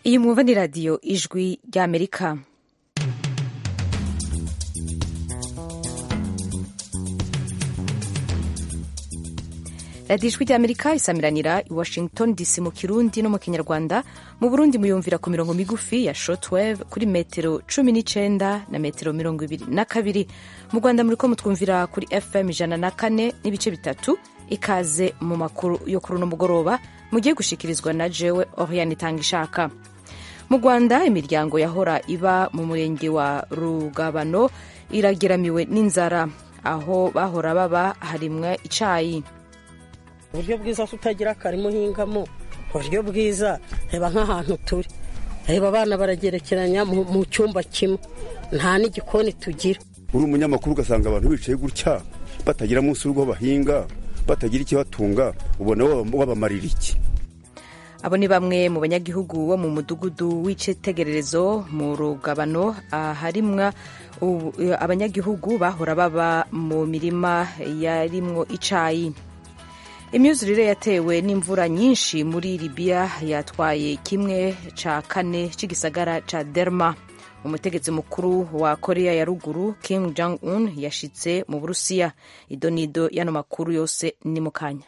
iyi mwumva ni radiyo ijwi ry'amerika radiyo ijwi ry'amerika isamiranira i washington dc mu kirundi no mu kinyarwanda mu burundi muyumvira ku mirongo migufi ya shortwave kuri metero cumi n'icenda na metero mirongo ibiri na kabiri mu rwanda muriko mutwumvira kuri fm ijana na kane n'ibice bitatu ikaze mu makuru yo kuri uno mugoroba mugiye gushikirizwa na jewe oriane itanga ishaka mu rwanda imiryango yahora iba mu murenge wa rugabano irageramiwe n'inzara aho bahora baba harimwa icayi uburyo bwiza tutagira akarima uhingamo uburyo bwiza reba nk'ahantu turi reba abana baragerekeranya mu cyumba kimwe nta n'igikoni tugira uri umunyamakuru ugasanga abantu bicaye gutya batagira munsi y'urugo bahinga batagira ikibatunga ubona wabamarira iki abo ni bamwe mu banyagihugu bo mu mudugudu w'icitegererezo mu rugabano harimwa abanyagihugu bahora baba mu mirima yarimwo icayi imyuzurire yatewe n'imvura nyinshi muri libiya yatwaye kimwe ca kane c'igisagara ca derma umutegetsi mukuru wa korea ya ruguru kim jong un yashitse mu burusiya idonido y'ano makuru yose ni mu kanya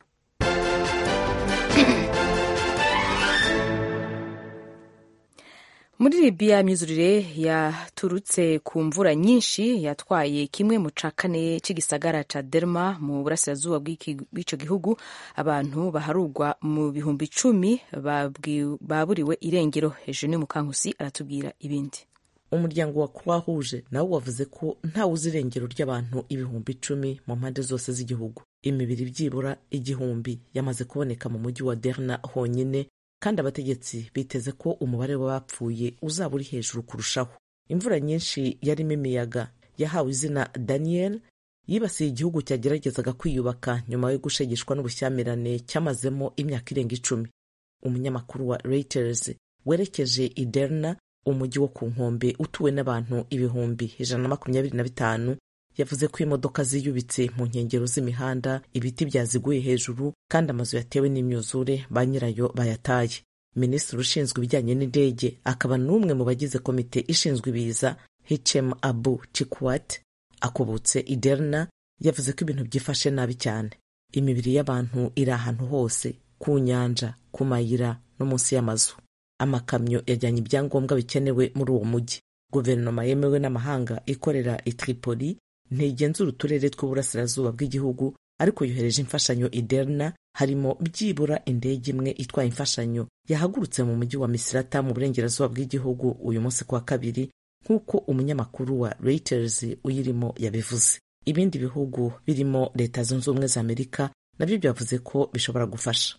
muri libiya imyuzurire yaturutse ku mvura nyinshi yatwaye kimwe mu ca kane c'igisagara ca derma mu burasirazuba bw'ico gihugu abantu baharugwa mu bihumbi icumi baburiwe irengero hejuru ni mukankusi aratubwira ibindi umuryango wa croix rouge nawo wavuze ko ntawe uzi irengero ry'abantu ibihumbi icumi mu mpande zose z'igihugu imibiri byibura igihumbi yamaze kuboneka mu mujyi wa derna honyine kandi abategetsi biteze ko umubare w'abapfuye uzaba uri hejuru kurushaho imvura nyinshi yarimo imiyaga yahawe izina daniel yibasiye igihugu cyageragezaga kwiyubaka nyuma yo gushegeshwa n'ubushyamirane cyamazemo imyaka irenga icumi umunyamakuru wa reuters werekeje i derna umujyi wo ku nkombe utuwe n'abantu ibihumbi ijana na makumyabiri na bitanu yavuze ko imodoka ziyubitse mu nkengero z'imihanda ibiti byaziguye hejuru kandi amazu yatewe n'imyuzure ba nyirayo bayataye minisitiri ushinzwe ibijyanye n'indege akaba n'umwe mu bagize komite ishinzwe ibiza hichem abu chikwat akubutse iderna yavuze ko ibintu byifashe nabi cyane imibiri y'abantu iri ahantu hose ku nyanja ku mayira no munsi y'amazu amakamyo yajyanye ibyangombwa bikenewe muri uwo mujyi guverinoma yemewe n'amahanga ikorera i tripoli ntigenzura uturere tw'uburasirazuba bw'igihugu ariko yohereje imfashanyo iderna harimo byibura indege imwe itwaye imfashanyo yahagurutse mu mujyi wa misirata mu burengerazuba bw'igihugu uyu munsi kuwa kabiri nk'uko umunyamakuru wa reuters uyirimo yabivuze ibindi bihugu birimo leta zunze ubumwe za amerika nabyo byavuze ko bishobora gufasha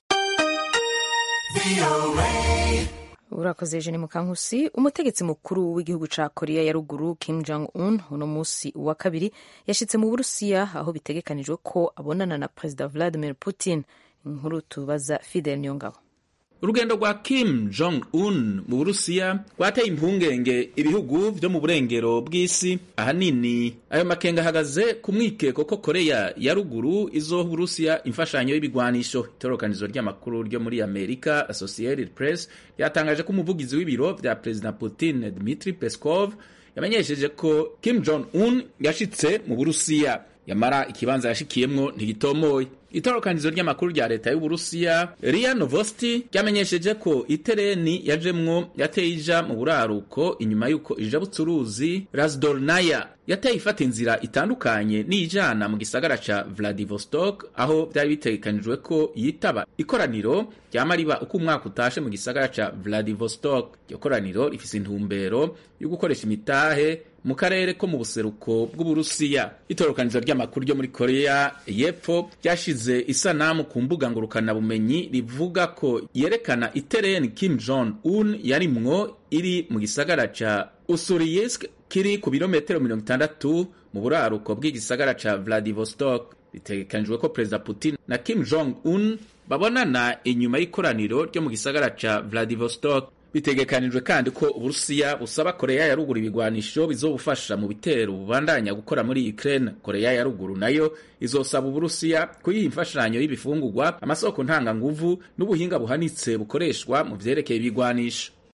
urakoze jeni mukankusi umutegetsi mukuru w'igihugu ca korea ya ruguru kim jong un uno musi wa kabiri yashitse mu burusiya aho bitegekanijwe ko abonana na perezida vladimir putin inkuru tubaza fidel niyongabo urugendo rwa kim jong un mu burusiya rwateye impungenge ibihugu vyo mu burengero bw'isi ahanini ayo makenga ahagaze ku mwikeko ko koreya ya ruguru izoha uburusiya imfashanyo y'ibigwanisho itorokanizo ry'amakuru ryo muri amerika associated press ryatangaje ko umuvugizi w'ibiro vya perezida putin dmitri peskov yamenyesheje ko kim jong un yashitse mu burusiya yamara ikibanza yashikiyemwo ntigitomoye itorokanizo ry'amakuru rya leta y'uburusiya ria novosti ryamenyesheje ko itereni yajemwo yateye ija mu buraruko inyuma y'uko ijabutse uruzi razdornaya yateye ifata inzira itandukanye n'ijana mu gisagara ca vladivostok aho vyari bitegekanijwe ko yitaba ikoraniro ryama riba uko umwaka utashe mu gisagara ca vladivostok iryo koraniro rifise intumbero yo gukoresha imitahe mu karere ko mu buseruko bw'uburusiya itorokanizo ry'amakuru ryo muri korea y'epfo ryashize isanamu ku mbuga ngurukanabumenyi rivuga ko yerekana itereni kim jong un yarimwo iri mu gisagara ca usuriyisk kiri ku birometero mirongo itandatu mu buraruko bw'igisagara ca vladivostok bitegekanijwe ko perezida putin na kim jong un babonana inyuma y'ikoraniro ryo mu gisagara ca vladivostok bitegekanijwe kandi ko uburusiya busaba koreya ya ruguru ibigwanisho bizobufasha mu bitero bubandanya gukora muri ukraine koreya ya ruguru nayo izosaba uburusiya kuyiha imfashanyo y'ibifungurwa amasoko ntanganguvu n'ubuhinga buhanitse bukoreshwa mu vyerekeye ibigwanisho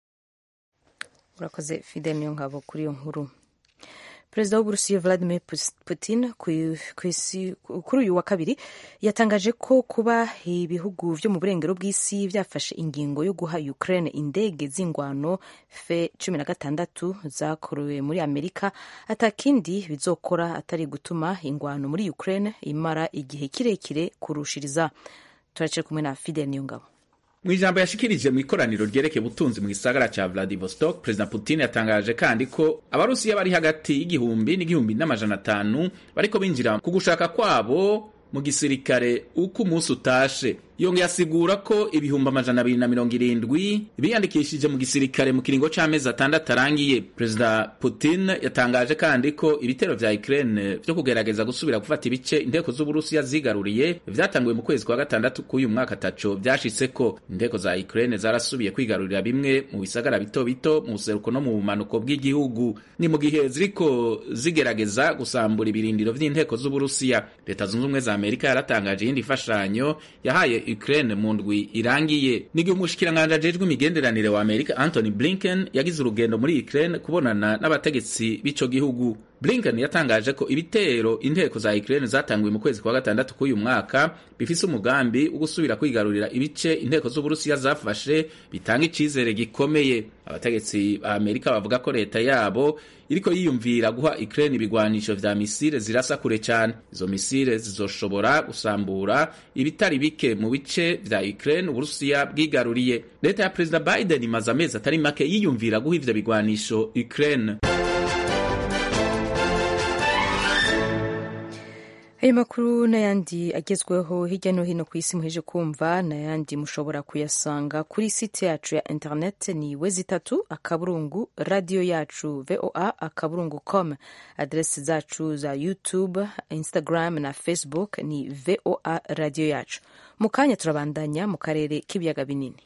urakoze fidel niyo ngabo kuri iyo nkuru perezida w'uburusiya vladimir putin kuri uyu wa kabiri yatangaje ko kuba ibihugu vyo mu burengero bw'isi vyafashe ingingo yo guha ukraine indege z'ingwano fe cumi na gatandatu zakorewe muri amerika atakindi bizokora atari gutuma ingwano muri ukraine imara igihe kirekire kurushiriza turaciye kumwe na fidel niyongabo mu ijambo yashikirije mu ikoraniro ryerekeye ubutunzi mu gisagara ca Vladivostok perezida Putin yatangaje kandi ko abarusiya bari hagati y'igihumbi n'igihumbi n'amajana atanu bariko binjira ku gushaka kwabo mu gisirikare uko umunsi utashe yongeye asigura ko ibihumbi amajana abiri na mirongo irindwi biyandikishije mu gisirikare mu kiringo c'amezi atandatu arangiye perezida putin yatangaje kandi ko ibitero vya ukraine vyo kugerageza gusubira gufata ibice inteko z'uburusiya zigaruriye vyatanguye mu kwezi kwa gatandatu k'uyu mwaka taco vyashitseko inteko za ukraine zarasubiye kwigarurira bimwe mu bisagara bito bito mu buseruko no mu bumanuko bw'igihugu ni mu gihe ziriko zigerageza gusambura ibirindiro vy'inteko z'uburusiya leta zunze ubumwe za amerika yaratangaje iyindi mfashanyo yahaye Ukraine mu ndwi irangiye n'igihe umushikiranganji ajejwe imigenderanire wa Amerika Anthony Blinken yagize urugendo muri Ukraine kubonana n'abategetsi b'ico gihugu Blinken yatangaje ko ibitero inteko za Ukraine zatanguye mu kwezi kwa gatandatu k'uyu mwaka bifise umugambi wo gusubira kwigarurira ibice inteko z'Uburusiya zafashe bitanga icizere gikomeye abategetsi ba Amerika bavuga ko leta yabo iriko yiyumvira guha Ukraine ibigwanisho vya misile zirasa kure cyane izo misile zizoshobora gusambura ibitari bike mu bice vya Ukraine Uburusiya bwigaruriye leta ya Perezida Biden imaze amezi atari make yiyumvira guha ivyo bigwanisho Ukraine ayo makuru n'ayandi agezweho hirya no hino ku isi muheje kumva n'ayandi mushobora kuyasanga kuri site yacu ya internet ni wezi itatu akaburungu radiyo yacu voa akaburungu com adresi zacu za youtube instagram na facebook ni voa radiyo yacu mu kanya turabandanya mu karere k'ibiyaga binini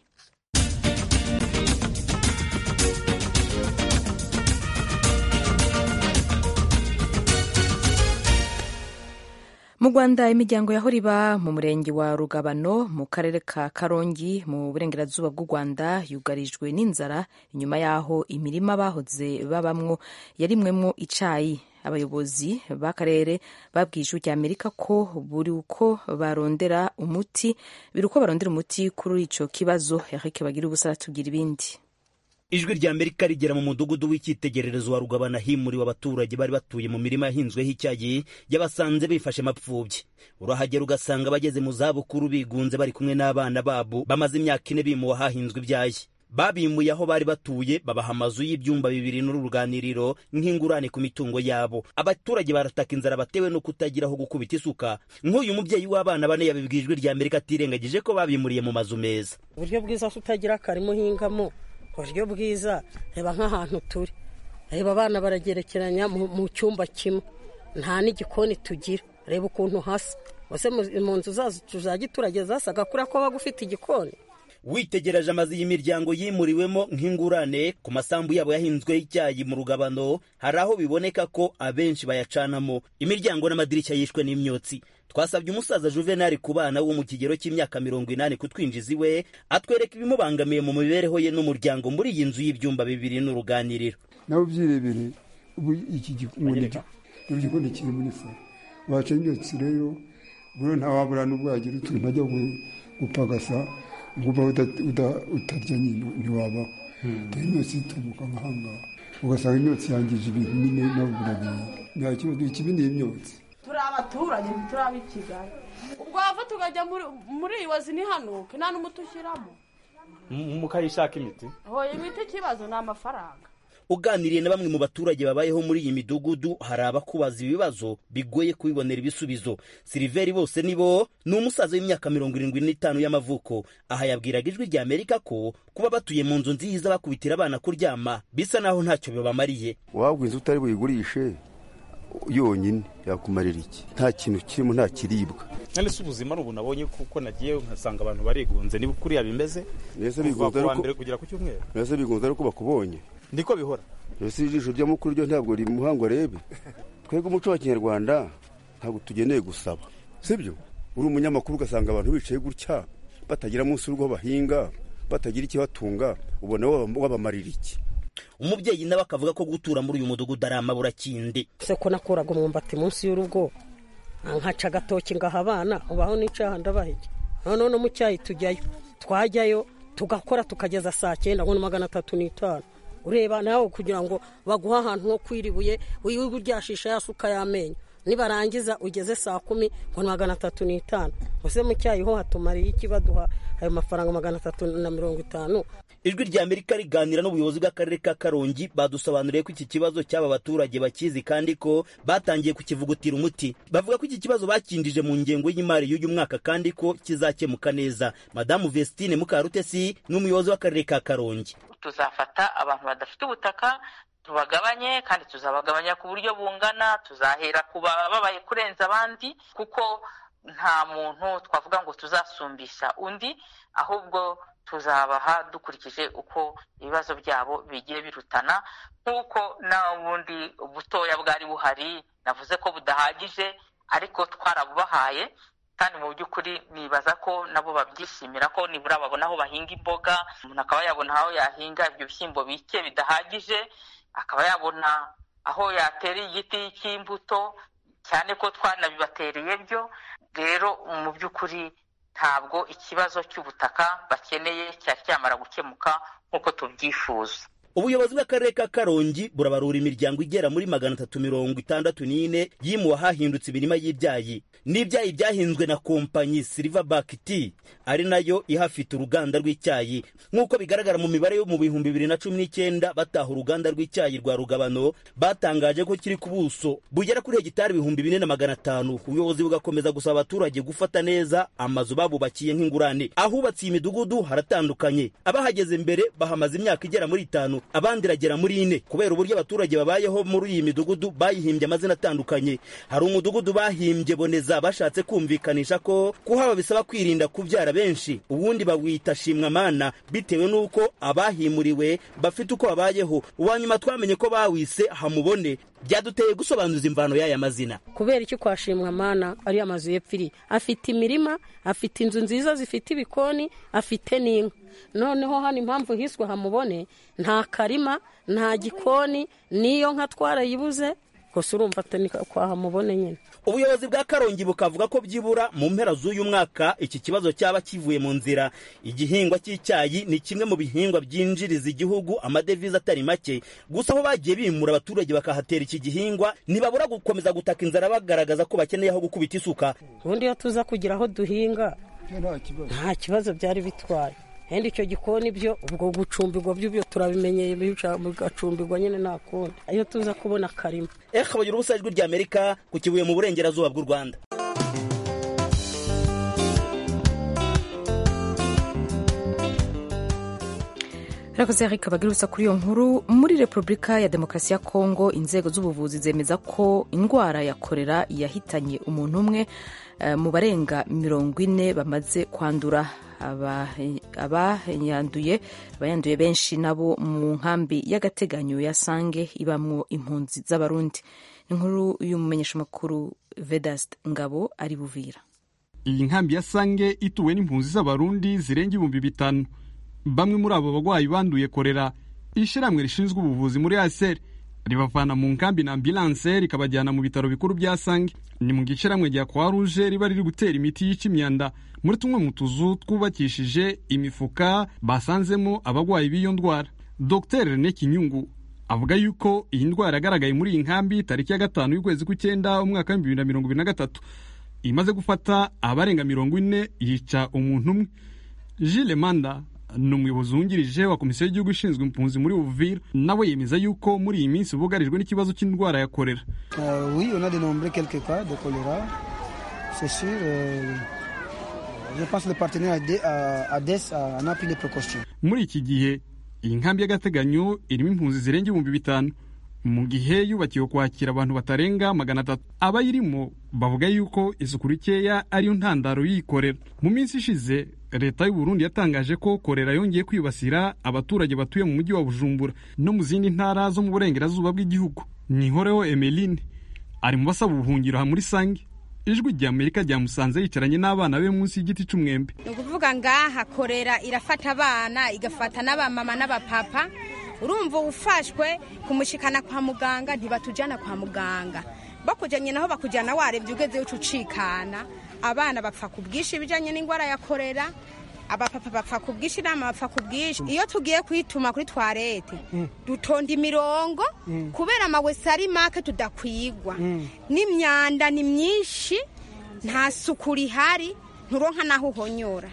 mu rwanda imiryango yahora iba mu murenge wa rugabano mu karere ka karongi mu burengerazuba bw'u rwanda yugarijwe n'inzara inyuma y'aho imirima bahoze babamwo yarimwemwo icayi abayobozi b'akarere babwiye ijwi rya amerika ko buri uko barondera umuti biri uko barondera umuti kuri ico kibazo eric bagira ubusa aratubwira ibindi ijwi rya amerika rigera mu mudugudu w'icyitegererezo wa rugabana himuriwe abaturage bari batuye mu mirima yahinzweho icyayi yabasanze bifashe mapfubyi urahagera ugasanga bageze mu zabukuru bigunze bari kumwe n'abana babo bamaze imyaka ine bimuwe ahahinzwe ibyayi babimuye aho bari batuye babaha amazu y'ibyumba bibiri n'uruganiriro nk'ingurane ku mitungo yabo abaturage barataka inzara batewe no kutagira aho gukubita isuka nk'uyu mubyeyi w'abana bane yabibwiye ijwi rya amerika atirengagije ko babimuriye mu mazu meza uburyo bwiza utagira akarima uhingamo uburyo bwiza reba nk'ahantu turi reba abana baragerekeranya mu cyumba kimwe nta n'igikoni tugira reba ukuntu hasa ese mu nzu zacu za giturage zasaga kuriya ko waba ufite igikoni witegereje amazu y'imiryango yimuriwemo nk'ingurane ku masambu yabo yahinzweho icyayi mu rugabano hari aho biboneka ko abenshi bayacanamo imiryango n'amadirishya yishwe n'imyotsi twasabye umusaza juvenali ku bana wo mu kigero cy'imyaka mirongo inani kutwinjiza iwe atwereka ibimubangamiye mu mibereho ye n'umuryango muri iyi nzu y'ibyumba bibiri n'uruganiriro nawe ubyirebere ubu iki gikoni kiri muri salo waca imyotsi rero buriya ntawabura n'ubwo yagira utuntu ajya gupagasa nguba utarya nyine ntiwabaho rero imyotsi itumuka nk'ahangaha ugasanga imyotsi yangije ibintu nyine nawe urabiye nta kibazo ikibi ni imyotsi turi abaturage ntituri i kigali ubwo wava tukajya muri iyi wazi ntihanuke nta n'umuti ushyiramo mukayishaka imiti hoya imiti ikibazo ni amafaranga uganiriye na bamwe mu baturage babayeho muri iyi midugudu hari abakubaza ibibazo bigoye kubibonera ibisubizo siliveri bose nibo ni umusaza w'imyaka mirongo irindwi n'itanu y'amavuko aha yabwiraga ijwi rya amerika ko kuba batuye mu nzu nziza bakubitira abana kuryama bisa naho ntacyo bibamariye waba inzu utari buyigurishe yonyine yakumarira iki nta kintu kirimo nta kiribwa none se ubuzima ubu nabonye kuko nagiye nkasanga abantu barigunze niba kuriya bimeze mbese kuva bigunze ku wa ariko mbere kugera ku cyumweru mbese bigunze ariko bakubonye niko bihora mbese ijisho ry'amukuru ryo ntabwo riri muhango arebe twebwe umuco wa kinyarwanda ntabwo tugeneye gusaba sibyo uri umunyamakuru ugasanga abantu bicaye gutya batagira munsi y'urugo bahinga batagira ikibatunga ubona waba- wabamarira iki umubyeyi nawe akavuga ko gutura muri uyu mudugudu ari amaburakindi se ko nakuraga umwumbati munsi y'urugo nkaca agatoki ngaha abana ubaho n'icyaha ndabahege noneho no mu cyayi tujyayo twajyayo tugakora tukageza saa cyenda ngo ni magana atatu n'itanu ureba nawe kugira ngo baguhe ahantu ho kwiribuye wirirwe uryashisha ya suka y'amenyo nibarangiza ugeze saa kumi ngo ni magana atatu n'itanu ese mu cyayi ho hatumariye iki baduha ayo mafaranga magana atatu na mirongo itanu ijwi rya amerika riganira n'ubuyobozi bw'akarere ka karongi badusobanuriye ko iki kibazo cy'aba baturage bakizi kandi ko batangiye kukivugutira umuti bavuga ko iki kibazo bakindije mu ngengo y'imari y'uyu mwaka kandi ko kizakemuka neza madamu vestine mukarutesi ni umuyobozi w'akarere ka karongi tuzafata abantu badafite ubutaka tubagabanye kandi tuzabagabanya ku buryo bungana tuzahera ku babaye kurenza abandi kuko nta muntu twavuga ngo tuzasumbisha undi ahubwo tuzabaha dukurikije uko ibibazo byabo bigiye birutana nk'uko n'ubundi butoya bwari buhari navuze ko budahagije ariko twarabubahaye kandi mu by'ukuri nibaza ko nabo babyishimira ko nibura babona aho bahinga imboga umuntu akaba yabona aho yahinga ibyo bishyimbo bike bidahagije akaba yabona aho yatera igiti cy'imbuto cyane ko twanabibatereye byo rero mu by'ukuri ntabwo ikibazo cy'ubutaka bakeneye cyari cyamara gukemuka nk'uko tubyifuza ubuyobozi bw'akarere ka karongi burabarura imiryango igera muri magana atatu mirongo itandatu n'ine yimuwe ahahindutse imirima y'ibyayi n'ibyayi byahinzwe na kompanyi silverback tea ari nayo ihafite uruganda rw'icyayi nk'uko bigaragara mu mibare yo mu bihumbi bibiri na cumi n'icyenda bataha uruganda rw'icyayi rwa rugabano batangaje ko kiri ku buso bugera kuri hegitari ibihumbi bine na magana atanu ubuyobozi bugakomeza gusaba abaturage gufata neza amazu babubakiye nk'ingurane ahubatse iyi midugudu haratandukanye abahageze mbere bahamaze imyaka igera muri itanu abandi iragera muri ine kubera uburyo abaturage babayeho muri iyi midugudu bayihimbye amazina atandukanye hari umudugudu bahimbye boneza bashatse kumvikanisha ko kuhaba bisaba kwirinda kubyara benshi ubundi bawita shimwamana bitewe n'uko abahimuriwe bafite uko babayeho uwa nyuma twamenye ko bawise hamubone byaduteye gusobanuza imvano y'aya mazina kubera iki kwashimwa mana ari amazu y'epfiri afite imirima afite inzu nziza zifite ibikoni afite n'inka noneho hano impamvu hiswe hamubone nta karima nta gikoni n'iyo nka twarayibuze gusa urumva atari kwa hamubone nyine ubuyobozi bwa karongi bukavuga ko byibura mu mpera z'uyu mwaka iki kibazo cyaba kivuye mu nzira igihingwa cy'icyayi ni kimwe mu bihingwa byinjiriza igihugu amadevize atari make gusa aho bagiye bimura abaturage bakahatera iki gihingwa ntibabura gukomeza gutaka inzara bagaragaza ko bakeneye aho gukubita isuka ubundi iyo tuza kugira aho duhinga nta kibazo byari bitwaye kandi icyo gikoni byo ubwo gucumbirwa byo byo turabimenyeye bigacumbirwa nyine nta kundi iyo tuza kubona akarima eka bagira ubusa ijwi rya amerika ku kibuye mu burengerazuba bw'u rwanda Rakoze Eric Bagirutsa kuri iyo nkuru muri Repubulika ya Demokarasi ya Kongo inzego z'ubuvuzi zemeza ko indwara ya korera yahitanye umuntu umwe uh, mu barenga mirongo ine bamaze kwandura abayanduye abayanduye benshi nabo mu nkambi y'agateganyo ya Sange ibamwo impunzi z'abarundi inkuru y'umumenyeshamakuru Vedast Ngabo ari Buvira iyi nkambi ya Sange ituwe n'impunzi z'abarundi zirenga ibihumbi bitanu bamwe muri abo bagwayi banduye korera ishyirahamwe rishinzwe ubuvuzi muri ASR ribavana mu nkambi na ambulance rikabajyana mu bitaro bikuru bya Sange ni mu gishyirahamwe rya Croix Rouge riba riri gutera imiti yica imyanda muri tumwe mu tuzu twubakishije imifuka basanzemo abagwayi b'iyo ndwara Dr Rene Kinyungu avuga yuko iyi ndwara yagaragaye muri iyi nkambi tariki ya gatanu y'ukwezi kw'icyenda umwaka w'ibihumbi bibiri na mirongo ibiri na gatatu imaze gufata abarenga mirongo ine yica umuntu umwe Gilles Manda ni umuyobozi wungirije wa komisiyo y'igihugu ishinzwe impunzi muri Uvira nawe yemeza yuko muri iyi minsi bugarijwe n'ikibazo cy'indwara ya korera uh, oui on a dénombré quelques cas de choléra c'est sûr euh, je pense le partenaire ADES en a pris les précautions muri iki gihe iyi nkambi y'agateganyo irimo impunzi zirenga ibihumbi bitanu mu gihe yubakiwe kwakira abantu batarenga magana atatu abayirimo bavuga yuko isuku rikeya ariyo ntandaro yikorera mu minsi ishize leta y'u Burundi yatangaje ko korera yongeye kwibasira abaturage batuye mu mujyi wa Bujumbura no mu zindi ntara zo mu burengerazuba bw'igihugu nihoreho Emeline ari mu basaba ubuhungiro aha muri Sange ijwi rya Amerika ryamusanze yicaranye n'abana be munsi y'igiti cy'umwembe ni ukuvuga ngaha korera irafata abana igafata n'abamama n'abapapa urumva ufashwe kumushikana kwa muganga ntibatujyana kwa muganga bakujyanye naho bakujyana warebye ugeze uca ucikana abana bapfa ku bwinshi ibijyanye n'indwara ya korera abapapa bapfa ku bwinshi inama bapfa ku bwinshi iyo tugiye kwituma kuri twarete dutonda imirongo kubera amawese ari make tudakwigwa n'imyanda ni myinshi nta suku rihari nturonka naho uhonyora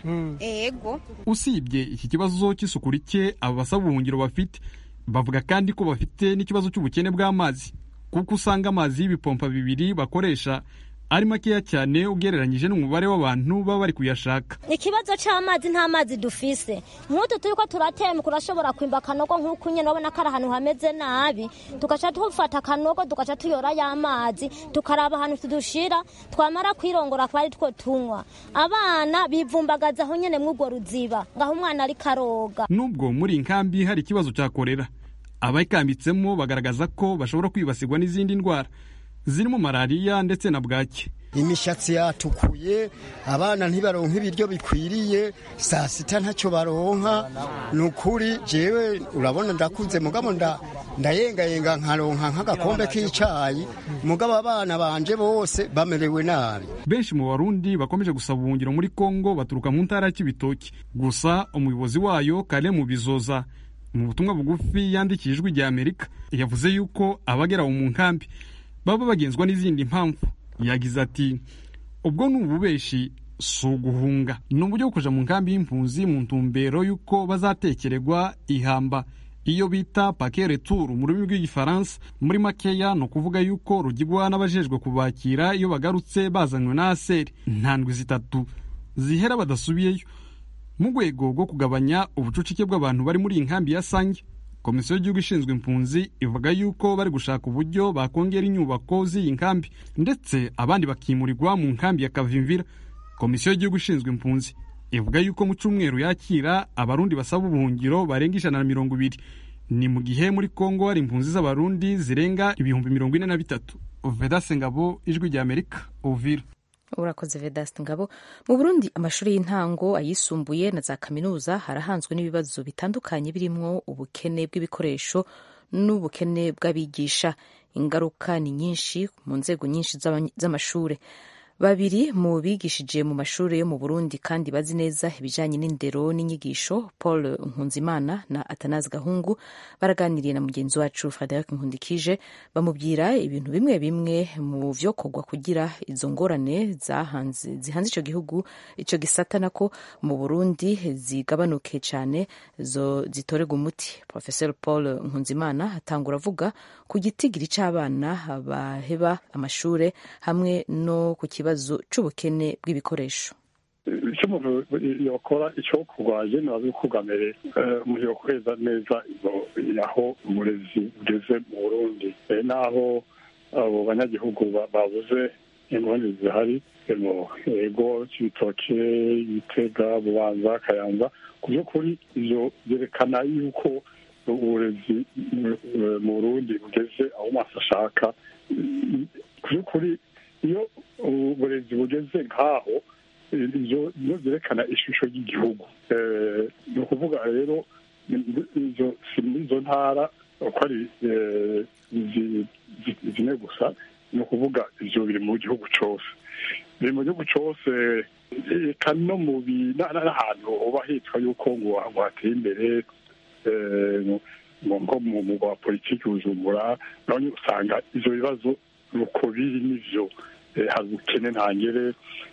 ego usibye iki kibazo cy'isuku rike aba basaba ubuhungiro bafite bavuga kandi ko bafite n'ikibazo cy'ubukene bw'amazi kuko usanga amazi y'ibipompa bibiri bakoresha ari makeya cyane ugereranyije n'umubare w'abantu baba bari kuyashaka ikibazo cy'amazi nta mazi dufise nk'utu turi ko turatemba urashobora kwimba akanogo nk'uko nyine urabona ko ari ahantu hameze nabi tugaca dufata akanogo tugaca tuyora y'amazi tukaraba ahantu tudushira twamara kwirongora akaba ari two tunywa abana bivumbagaza aho nyine mw'urwo ruziba ngaho umwana ari karoga nubwo muri iyi nkambi hari ikibazo cya korera abayikambitsemo bagaragaza ko bashobora kwibasirwa n'izindi ndwara zirimo malariya ndetse na bwaki imishatsi yatukuye abana ntibaronka ibiryo bikwiriye saa sita ntacyo baronka ni ukuri jewe urabona ndakuze mugabo ndayengayenga nkaronka nk'agakombe k'icyayi mugabo abana banje bose bamerewe nabi benshi mu barundi bakomeje gusaba ubuhungiro muri kongo baturuka mu ntara y'ibitoki gusa umuyobozi wayo kare mu bizoza mu butumwa bugufi yandikiye ijwi rya amerika yavuze yuko abagera mu nkambi baba bagenzwa n'izindi mpamvu yagize ati ubwo ni ububeshi si uguhunga ni uburyo bwo kuja mu nkambi y'impunzi mu ntumbero y'uko bazatekererwa ihamba iyo bita pake returu mu rurimi rw'igifaransa muri makeya ni ukuvuga yuko rugigwa n'abajejwe kubakira iyo bagarutse bazanywe na aseri ntandwi zitatu zihera badasubiyeyo mu rwego rwo kugabanya ubucucike bw'abantu bari muri iyi nkambi ya sange komisiyo y'igihugu ishinzwe impunzi ivuga yuko bari gushaka uburyo bakongera inyubako z'iyi nkambi ndetse abandi bakimurirwa mu nkambi ya kavimvira komisiyo y'igihugu ishinzwe impunzi ivuga yuko mu cyumweru yakira abarundi basaba ubuhungiro barenga ijana na mirongo ibiri ni mu gihe muri kongo hari impunzi z'abarundi zirenga ibihumbi mirongo ine na bitatu vedase ngabo ijwi rya amerika uvira urakoze vedasite ngabo mu burundi amashuri y'intango ayisumbuye na za kaminuza harahanzwe n'ibibazo bitandukanye birimo ubukene bw'ibikoresho n'ubukene bw'abigisha ingaruka ni nyinshi mu nzego nyinshi z'amashuri babiri mu bigishije mu mashuri yo mu burundi kandi bazi neza ibijyanye n'indero n'inyigisho paul nkunzimana na atanazi gahungu baraganiriye na mugenzi wacu frederic nkundikije bamubwira ibintu bimwe bimwe mu vyokorwa kugira izo ngorane zihanze icyo gihugu icyo gisata nako mu burundi zigabanuke cyane zo zitorerwa umuti professor paul nkunzimana atangura avuga ku gitigiri cy'abana baheba amashuri hamwe no ku kibazo ikibazo c'ubukene bw'ibikoresho icyo umuntu yakora icyo kurwaje ntibazi kugamere umuntu yokweza neza aho uburezi bugeze mu burundi n'aho abo banyagihugu babuze ingorane zihari mu ego cy'ibitoke ibitega bubanza kayanza ku by'ukuri ibyo byerekana yuko uburezi mu burundi bugeze aho umuntu ashaka ku by'ukuri iyo uburezi bugeze nk'aho ibyo byerekana ishusho y'igihugu ni ukuvuga rero si muri izo ntara uko ari zine gusa ni ukuvuga ibyo biri mu gihugu cyose biri mu gihugu cyose reka no mu n'ahantu uba hitwa yuko ngo hateye imbere nko mu rwa politiki bujumbura naho usanga ibyo bibazo nuko biri n'ibyo hari ubukene ntangere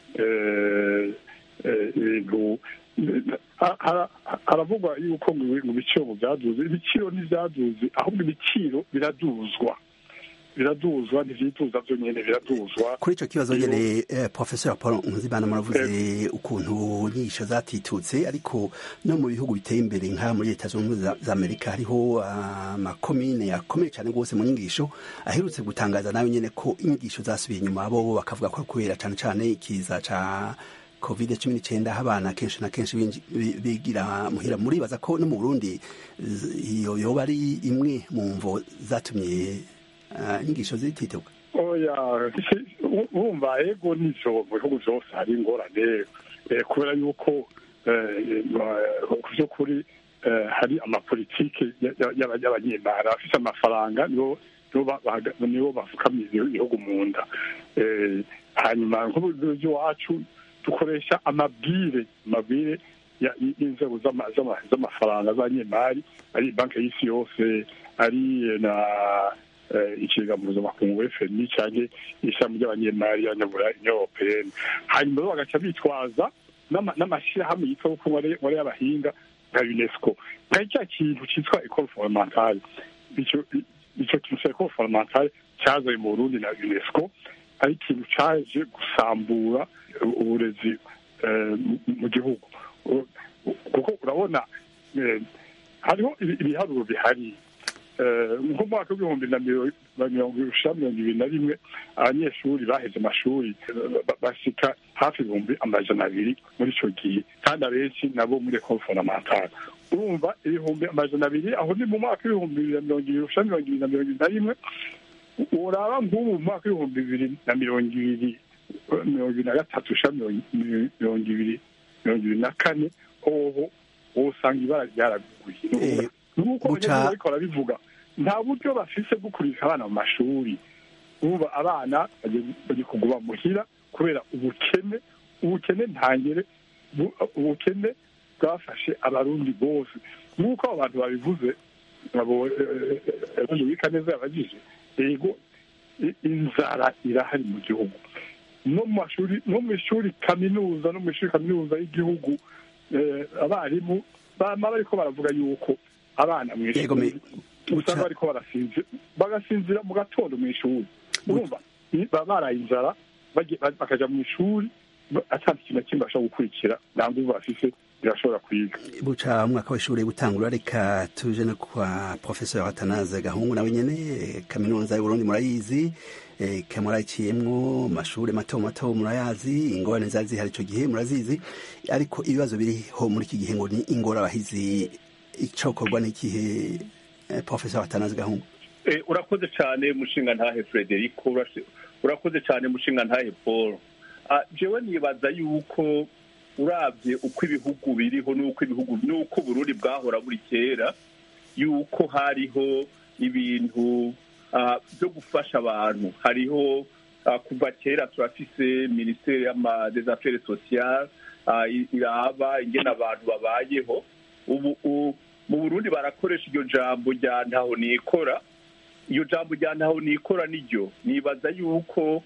ibintu haravugwa yuko mu biciro byaduze ibiciro ntibyaduze ahubwo ibiciro biraduzwa biraduzwa ntibyituza byo nyine biraduzwa kuri icyo kibazo nyine professor paul nkuzimana muravuze ukuntu nyinshi zatitutse ariko no mu bihugu biteye imbere nka muri leta zunze ubumwe za amerika hariho amakomine akomeye cyane rwose mu nyigisho aherutse gutangaza nawe nyine ko inyigisho zasubiye inyuma bo bakavuga ko kubera cyane cyane ikiza ca covid cumi n'icyenda aho abana kenshi na kenshi bigira muhira muribaza ko no mu burundi iyo yoba ari imwe mu mvo zatumye inyigisho zitituka oya wumva ego n'ivyo mu bihugu byose hari ingorane kubera yuko ku by'ukuri eh, hari amapolitike ya- ya- y'aba- y'abanyemari abafite amafaranga nibo nibo ba- bahaga- nibo bafukamira ibihugu mu nda Eh, hanyuma nk'ubuyobozi iwacu dukoresha amabwire amabwire ya- y'inzego z'ama- z'ama- z'amafaranga z'abanyemari ari banki y'isi yose ari eh, na eh, ikigega mpuzamakungu fmi cyangwa ishami ry'abanyemari y'abanyabura europeyeni hanyuma bo bagaca bitwaza n'ama- n'amashyirahamwe yitwa kuko wari y'abahinga nka unesco nka cya kintu cyitwa ecole fondamentale icyo icyo kintu cya ecole fondamentale cyazanye mu burundi na unesco ari ikintu cyaje gusambura uburezi eh, mu- mu gihugu U- u- kuko urabona eh, hariho ibi- ibiharuro bihari Eh, nko mu mwaka w'ibihumbi na miro- na mirongo irusha mirongo ibiri na rimwe abanyeshuri baheze amashuri eh, ba- bashika hafi ibihumbi amajana abiri muri icyo gihe kandi abenshi nabo muri ecole fondamentale urumva ibihumbi amajana abiri aho ni mu mwaka w'ibihumbi bibiri na mirongo ibiri urusha mirongo ibiri na mirongo ibiri na rimwe uraba nk'ubu mu mwaka w'ibihumbi bibiri na mirongo ibiri eh, mirongo ibiri na gatatu urusha mirongo mirongo ibiri mirongo ibiri na kane hoho wowe usanga ibara ryaraguye nk'uko Buca- abanyeshuri bariko barabivuga nta buryo bafise bwo kurika abana mu mashuri ubu abana bagiye- bagiye kuguma muhira kubera ubukene ubukene ntangere bu- ubukene bwafashe abarundi bose nk'uko abo bantu babivuze abo ejo wika neza yabagije yego i- inzara irahari mu gihugu no mu mashuri no mu ishuri kaminuza no mu ishuri kaminuza y'igihugu eh, abarimu bama bariko baravuga yuko abana mu Yego, me- ishuri usanga bariko barasinzira bagasinzira mu gatondo mu ishuri urumva i- baba baraye inzara bagiye- ba- bakaja mu ishuri ba- ata kintu na kimwe bashobora gukurikira nta nguvu bafise birashobora kwiga buca umwaka w'ishuri gutangura reka tuje no kwa professeur atanaze gahungu nawe nyene eh, kaminuza y'uburundi murayizi eh, kamurayiciyemwo mashure mato mato murayazi ingorane zari zihari ico gihe murazizi ariko ibibazo biriho muri iki gihe ngo ni ingorabahizi icokorwa n'ikihe eh, professeur atanaze gahungu Eh, urakoze cyane mushinga ntahe frederico urashi- urakoze cyane mushinga ntahe paul Ah, jewe nibaza yuko urabye uko ibihugu biriho n'uko ibihugu n'uko uburundi bwahora buri kera yuko hariho ibintu ah, byo gufasha abantu hariho ah, kuva kera turafise minisiteri y'ama- des affaires sociales ah, i- iraba ingene abantu babayeho ubu u- mu burundi barakoresha iryo jambo rya ntaho nikora iyo jambo rya ntaho nikora niryo nibaza yuko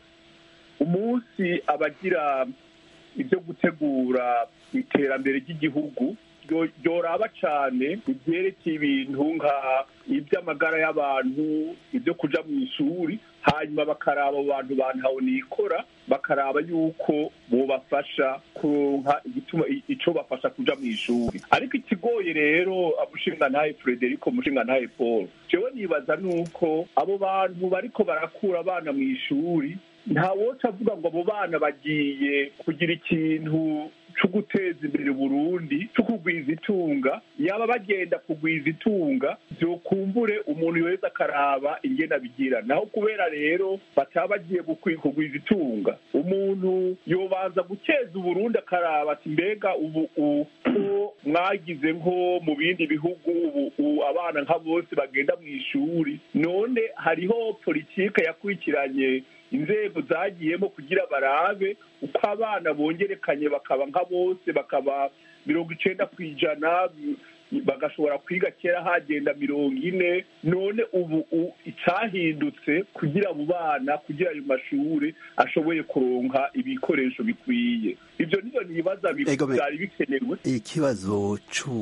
umunsi abagira ibyo gutegura iterambere ry'igihugu ryo- ryoraba cyane ibyerekeye ibintu nka iby'amagara y'abantu ibyo kuja mu ishuri hanyuma bakaraba abo bantu bantaho nikora bakaraba yuko bobafasha kuronka igituma ico bafasha kuja mu ishuri ariko ikigoye rero mushinga ntahe frederico mushinga ntahe paul jewe nibaza nuko abo bantu bariko barakura abana mu ishuri nta woca avuga ngo abo bana bagiye kugira ikintu cyo guteza imbere Burundi cyo kugwiza itunga yaba bagenda kugwiza itunga byokumbure umuntu wese akaraba ingene abigira naho kubera rero bataba bagiye gukwi- kugwiza itunga umuntu yobanza guteza uburundi akaraba ati mbega ubu u- ko mwagize nko mu bindi bihugu ubu u- abana nka bose bagenda mu ishuri none hariho politike yakurikiranye inzego zagiyemo kugira barabe uko abana bongerekanye bakaba nka bose bakaba mirongo icenda ku ijana bagashobora kwiga kera hagenda mirongo ine none ubu u- icyahindutse kugira abo bana kugira ayo mashuri ashoboye kuronka ibikoresho bikwiye ibyo nivyo nibaza bi- Ego, me- byari bikenewe ikibazo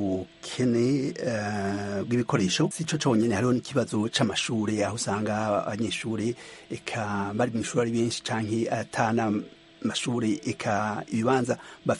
c'ubukene eh, bw'ibikoresho si co conyene hariho n'ikibazo c'amashure aho usanga abanyeshure eka bari mw'ishure ari benshi canke atana mashure eka ibibanza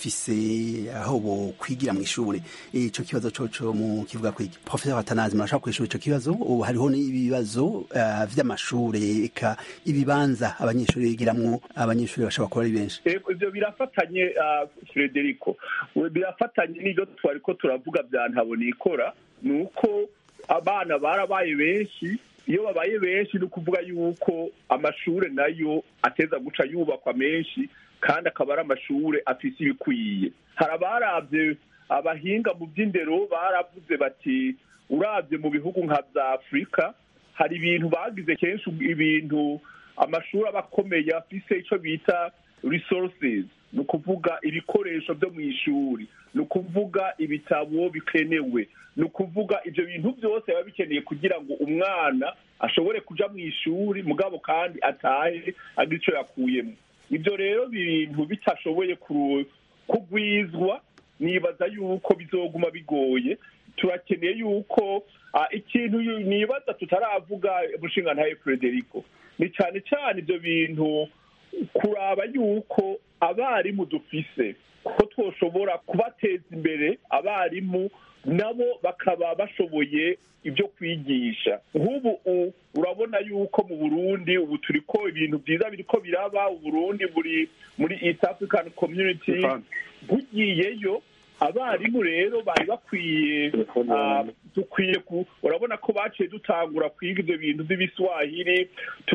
bafise aho bo kwigira mw'ishure ico kibazo coco mu kivuga kwiki professeur atanazi murashaka kwishura ico kibazo ubu hariho n'ibibazo eh, vy'amashure eka ibibanza abanyeshure bigiramwo abanyeshure bashobora kuba ari benshi Ego, ivyo birafatanye ah, frederico We- birafatanye n'ivyo twariko turavuga vya ntabonikora ni uko abana barabaye benshi iyo babaye benshi ni ukuvuga yuko amashure nayo ateza guca yubakwa menshi kandi akaba ari amashure afise ibikwiye hari abaravye abahinga mu by'indero baravuze bati urabye mu bihugu nka bya afurika hari ibintu bagize kenshi ibintu amashuri aba akomeye afise icyo bita resources ni ukuvuga ibikoresho byo mu ishuri ni ukuvuga ibitabo bikenewe ni ukuvuga ibyo bintu byose biba bikeneye kugira ngo umwana ashobore kuja mu ishuri mugabo kandi atahe agira icyo yakuyemo ibyo rero bintu bitashoboye kugwizwa nibaza yuko bizoguma bigoye turakeneye yuko ikintu nibaza tutaravuga umushinga ntawe frederico ni cyane cyane ibyo bintu kuraba yuko abarimu dufise ko twoshobora kubateza imbere abarimu nabo bakaba bashoboye ibyo kwigisha nk'ubu urabona yuko mu burundi ubu turi ko ibintu byiza biri ko biraba uburundi buri muri east african community bugiyeyo abarimu rero bari bakwiye dukwiye urabona ko baciye dutangura kwiga ibyo bintu by'ibiswahili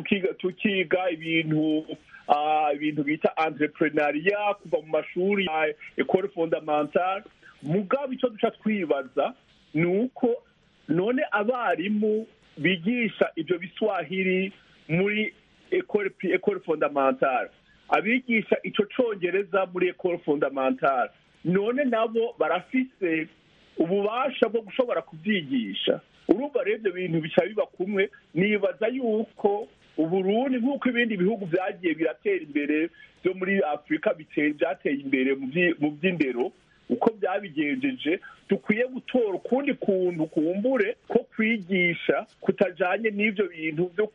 tukiga ibintu ibintu bita entrepreneuria kuva mu mashuri ya ecole fondamentale mugabo icyo duca twibaza ni uko none abarimu bigisha ibyo biswahili muri ecole fondamentale abigisha icyo cyongereza muri ecole fondamentale none nabo barafise ububasha bwo gushobora kubyigisha urumva rero ibyo bintu bica biba kumwe nibaza yuko uburundi nk'uko ibindi bihugu byagiye biratera imbere byo muri afurika byateye imbere mu by'indero uko byabigenjeje dukwiye gutora ukundi kuntu kumbure ko kwigisha kutajanye n'ibyo bintu byo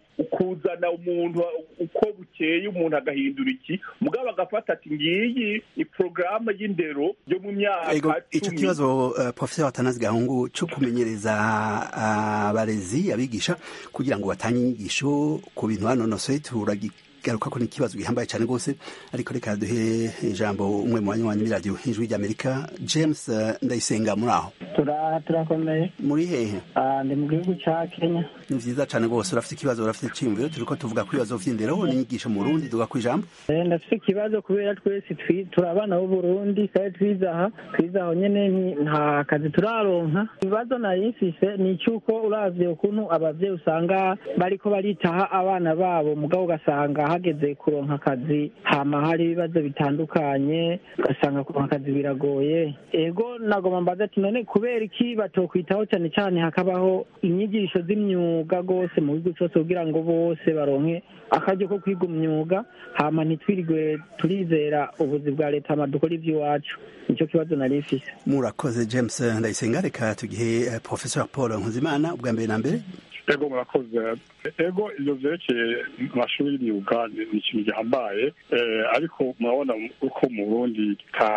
kuzana umuntu uko bukeye umuntu agahindura iki mugabo agafata ati ngiyi iporogaramu y'indero yo mu myaka icyo kibazo uh, professor watanazi gahungu cyo kumenyereza abarezi uh, abigisha kugira ngo batange inyigisho ku bintu banonosoye turagi garuka ko ni ikibazo gihambaye cyane rwose ariko reka duhe ijambo umwe mu banywanyi b'iradiyo ijwi ry'amerika james ndayisenga muri aho turakomeye muri hehe ndi mu gihugu cya kenya ni vyiza cane rwose urafite ikibazo urafite iciyumviro turiko tuvuga ku bibazo vy'indero n'inyigisho mu burundi duga ku ijambo ndafite ikibazo kubera twese turi abana b'uburundi kandi twize aha twize aho nyene nta kazi turaronka ibibazo nari mfise ni icy'uko uravye ukuntu abavyeyi usanga bariko baritaha abana babo mugabo ugasanga hageze kuronka akazi hama hari ibibazo bitandukanye ugasanga kuronka akazi biragoye ego nagoma mbaza ati none kubera iki batokwitaho cyane cyane hakabaho inyigisho z'imyuga rwose mu gihugu cyose kugira ngo bose baronke akaryo ko kwiga umwuga hama ntitwirigwe turizera ubuzi bwa leta hama dukora iby'iwacu nicyo kibazo nari mfise murakoze james ndayisenga reka tugihe professor paul nkuzimana ubwa mbere na mbere ego murakoze ego ibyo byerekeye amashuri y'imyuga ni ikintu gihambaye ariko murabona uko mu burundi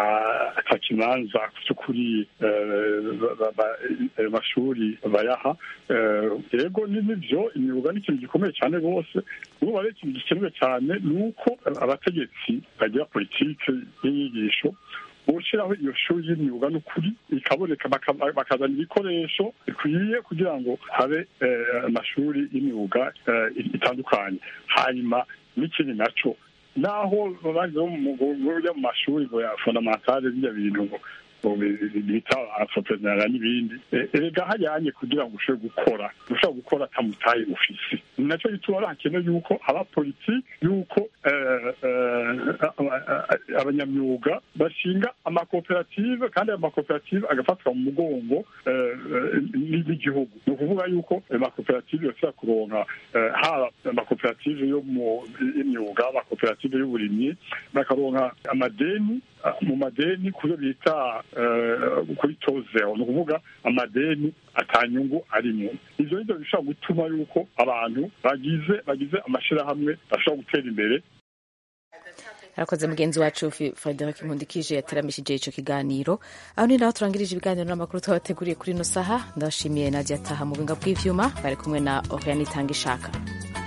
ka kimanza cy'ukuri ayo mashuri bayaha ego nibyo imyuga ni ikintu gikomeye cyane rwose ubu rero ikintu gikenewe cyane ni uko abategetsi bagira politiki y'inyigisho gushyiraho iyo shuri y'imyuga n'ukuri ikaboneka bakazana ibikoresho bikwiye kugira ngo habe amashuri y'imyuga itandukanye hanyuma n'ikindi nacyo naho babanza mu mashuri ya fondamentale bijya bintu bita entrepreneur n'ibindi erega hajyanye kugira ngo ushobore gukora ushobora gukora atamutaye ufisi ni nacyo gituma hakenewe yuko haba politiki yuko abanyamyuga bashinga amakoperative kandi ayo makoperative agafatwa mu mugongo n'igihugu ni ukuvuga yuko ayo makoperative yose kuronka haba amakoperative yo mu y'imyuga amakoperative y'uburimyi bakaronka amadeni mu madeni kubyo bita kuri tozeho ni ukuvuga amadeni atanyungu arimo ibyo nibyo bishobora gutuma yuko abantu bagize bagize amashyirahamwe bashobora gutera imbere arakoze mugenzi wacu frederic nkundikije yateramishije icyo kiganiro aho ni naho turangirije ibiganiro n'amakuru twabateguriye kuri ino saha ndashimiye nadia ataha mu buhinga bw'ivyuma bari kumwe na oriane itanga ishaka